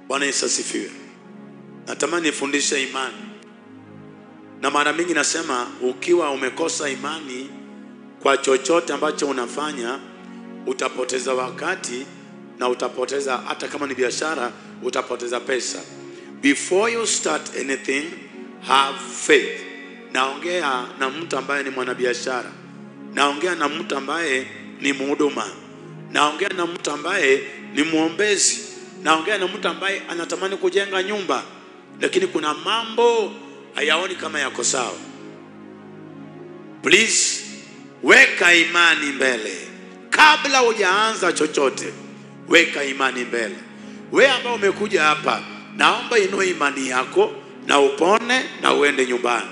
Bwana Yesu asifiwe. Natamani nifundishe imani, na mara mingi nasema ukiwa umekosa imani kwa chochote ambacho unafanya, utapoteza wakati na utapoteza, hata kama ni biashara, utapoteza pesa. Before you start anything, have faith. Naongea na mtu ambaye ni mwanabiashara, naongea na mtu ambaye ni mhuduma, naongea na mtu ambaye ni mwombezi, naongea na mtu ambaye anatamani kujenga nyumba, lakini kuna mambo hayaoni kama yako sawa. Please weka imani mbele kabla hujaanza chochote, weka imani mbele. Wewe ambao umekuja hapa, naomba inue imani yako na upone na uende nyumbani,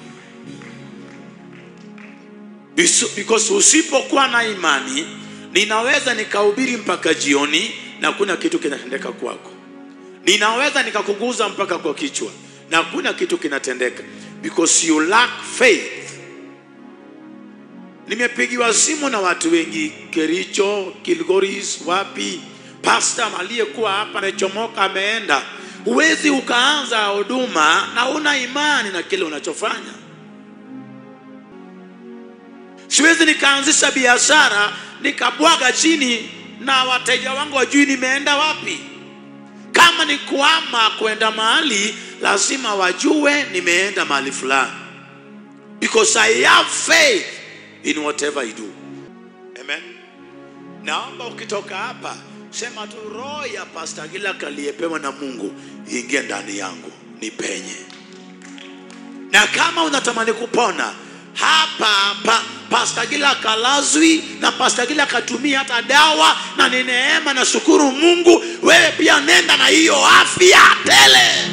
Bisu- because usipokuwa na imani, ninaweza nikahubiri mpaka jioni na kuna kitu kinatendeka kwako. Ninaweza nikakuguza mpaka kwa kichwa na hakuna kitu kinatendeka because you lack faith. Nimepigiwa simu na watu wengi Kericho, Kilgoris, wapi, pasta aliyekuwa hapa amechomoka, ameenda. Huwezi ukaanza huduma na una imani na kile unachofanya. Siwezi nikaanzisha biashara nikabwaga chini na wateja wangu wajui nimeenda wapi. Kama ni kuama kwenda mahali, lazima wajue nimeenda mahali fulani, because I have faith in whatever I do. Amen. Naomba ukitoka hapa sema tu, roho ya Pastor Gilak aliyepewa na Mungu ingie ndani yangu, nipenye. Na kama unatamani kupona hapa hapa, Pastor Gilak alazwi na Pastor Gilak atumia hata dawa, na ni neema na shukuru Mungu. Wewe pia nenda na hiyo afya tele.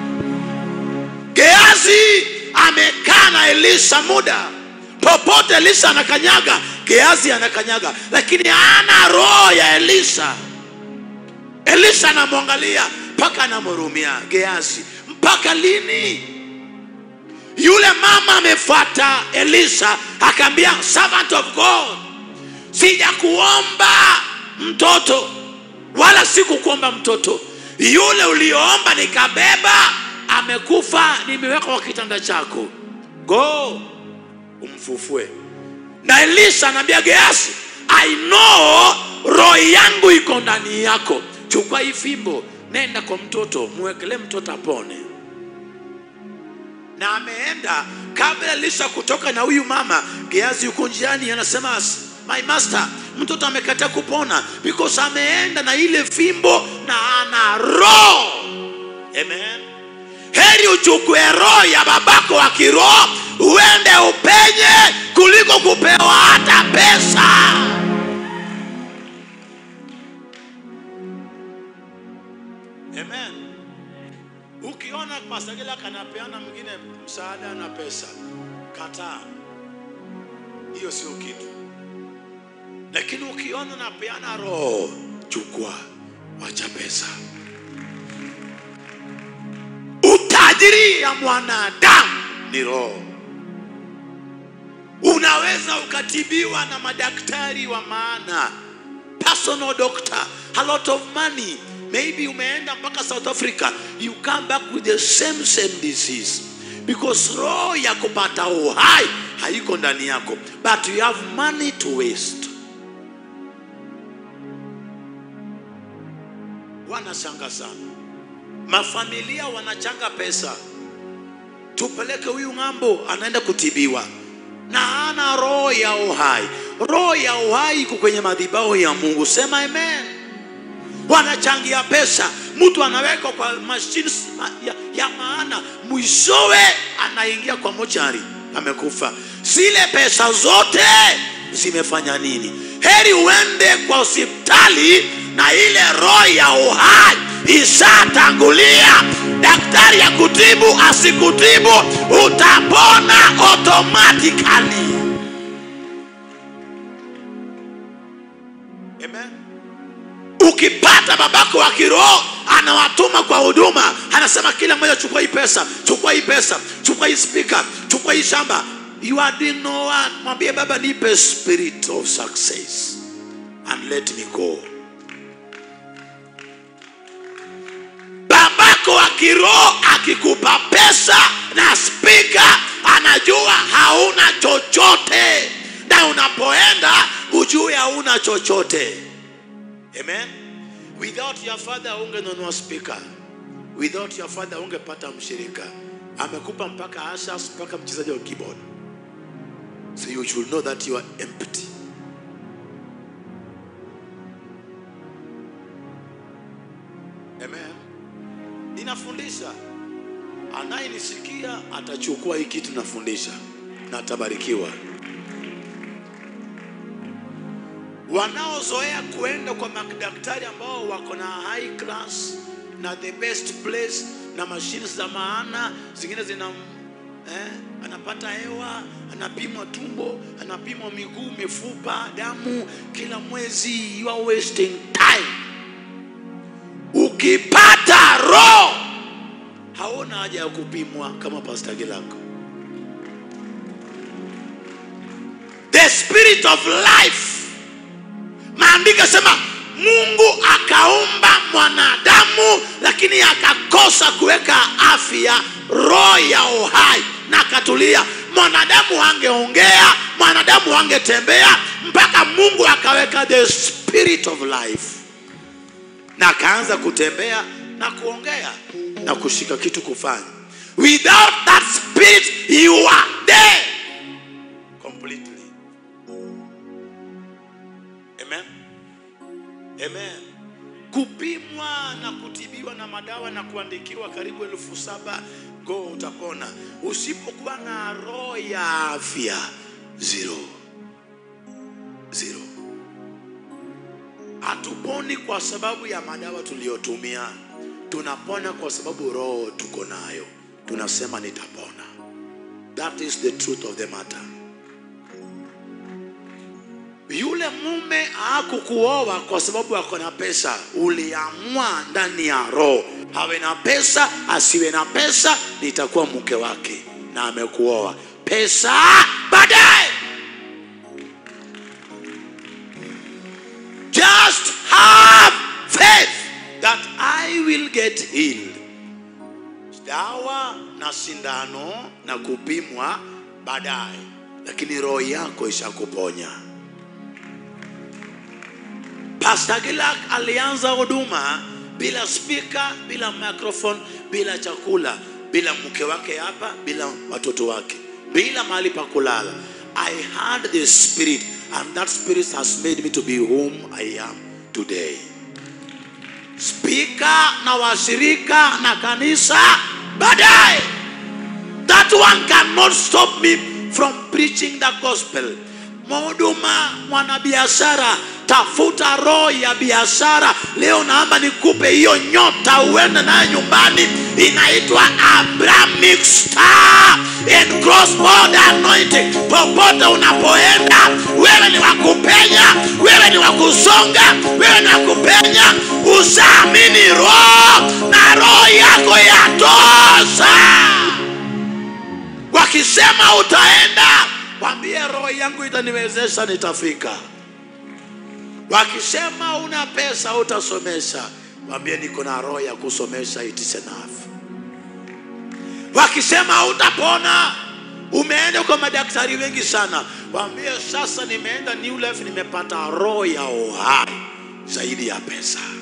Geazi amekaa na Elisha muda popote, Elisha anakanyaga, Geazi anakanyaga, lakini hana roho ya Elisha. Elisha anamwangalia mpaka anamhurumia Geazi. Mpaka lini? Yule mama amefuata Elisha akaambia, servant of God, sija kuomba mtoto wala sikukuomba mtoto, yule ulioomba nikabeba amekufa, nimeweka kwa kitanda chako, go umfufue. Na Elisha anaambia Gehazi, I know roho yangu iko ndani yako, chukua hii fimbo, nenda kwa mtoto, muwekelee mtoto apone. Na ameenda kabla Elisha kutoka na huyu mama, Gehazi yuko njiani, anasema my master, mtoto amekataa kupona because ameenda na ile fimbo na ana roho. Amen. Heri uchukue roho ya babako wa kiroho uende upenye kuliko kupewa hata pesa. Amen. Ukiona Pastor Gilak anapeana mwingine msaada na pesa, kataa, hiyo sio kitu. Lakini ukiona napeana roho, chukua, wacha pesa. Utajiri ya mwanadamu ni roho. Unaweza ukatibiwa na madaktari wa maana, personal doctor, a lot of money. Maybe umeenda mpaka South Africa, you come back with the same same disease because roho ya kupata uhai haiko ndani yako, but you have money to waste. Wanachanga sana, mafamilia wanachanga pesa tupeleke huyu ng'ambo, anaenda kutibiwa na ana roho ya uhai. Roho ya uhai iko kwenye madhabahu ya Mungu, sema amen. Wanachangia pesa, mtu anawekwa kwa mashine ya, ya maana, mwishowe anaingia kwa mochari, amekufa. Zile pesa zote zimefanya nini? Heri uende kwa hospitali na ile roho ya uhai ishatangulia daktari ya kutibu asikutibu, utapona automatically. Amen. Ukipata babako wa kiroho anawatuma kwa huduma, anasema kila mmoja, chukua hii pesa, chukua hii pesa, chukua hii spika, chukua hii shamba. You are doing no one. Mwambie Baba, nipe spirit of success and let me go. kiroho akikupa pesa na spika anajua hauna chochote na unapoenda ujue hauna chochote amen without your father ungenunua spika without your father ungepata mshirika amekupa mpaka ashas mpaka mchezaji wa keyboard so you should know that you are empty amen ninafundisha anayenisikia atachukua hii kitu nafundisha na atabarikiwa wanaozoea kuenda kwa madaktari ambao wako na high class na the best place na mashines za maana zingine zina eh, anapata hewa anapimwa tumbo anapimwa miguu mifupa damu kila mwezi you are wasting time ukipata roho hauna haja ya kupimwa kama pasta gilako the spirit of life maandiko sema mungu akaumba mwanadamu lakini akakosa kuweka afya roho ya uhai na akatulia mwanadamu angeongea mwanadamu angetembea mpaka mungu akaweka the spirit of life na akaanza kutembea na kuongea na kushika kitu kufanya without that spirit you are dead completely amen amen kupimwa na kutibiwa na madawa na kuandikiwa karibu elfu saba go utapona usipokuwa na roho ya afya zero zero hatuponi kwa sababu ya madawa tuliyotumia tunapona kwa sababu roho tuko nayo tunasema nitapona that is the truth of the matter yule mume hakukuoa kwa sababu ako na pesa uliamua ndani ya roho awe na pesa asiwe na pesa nitakuwa mke wake na amekuoa pesa baadaye just have faith that I will get healed. Dawa na sindano na kupimwa baadaye, lakini roho yako ishakuponya. Pastor Gilak alianza huduma bila spika, bila microphone, bila chakula, bila mke wake hapa, bila watoto wake, bila mahali pa kulala. I had the spirit and that spirit has made me to be whom I am today. Spika na washirika na kanisa baadaye. That one cannot stop me from preaching the gospel. Mhuduma, mwanabiashara, tafuta roho ya biashara. Leo naomba nikupe hiyo nyota uende nayo nyumbani, inaitwa Abrahamic Star and Cross Border Anointing. Popote unapoenda, wewe ni wa kupenya, wewe ni wa kusonga, wewe ni wa kupenya. Usaamini roho na roho yako yatosha. Wakisema utaenda, mwambie roho yangu itaniwezesha, nitafika. Wakisema una pesa utasomesha, mwambie niko na roho ya kusomesha, it is enough. Wakisema utapona, umeenda kwa madaktari wengi sana, waambie sasa nimeenda New Life, nimepata roho ya uhai zaidi ya pesa.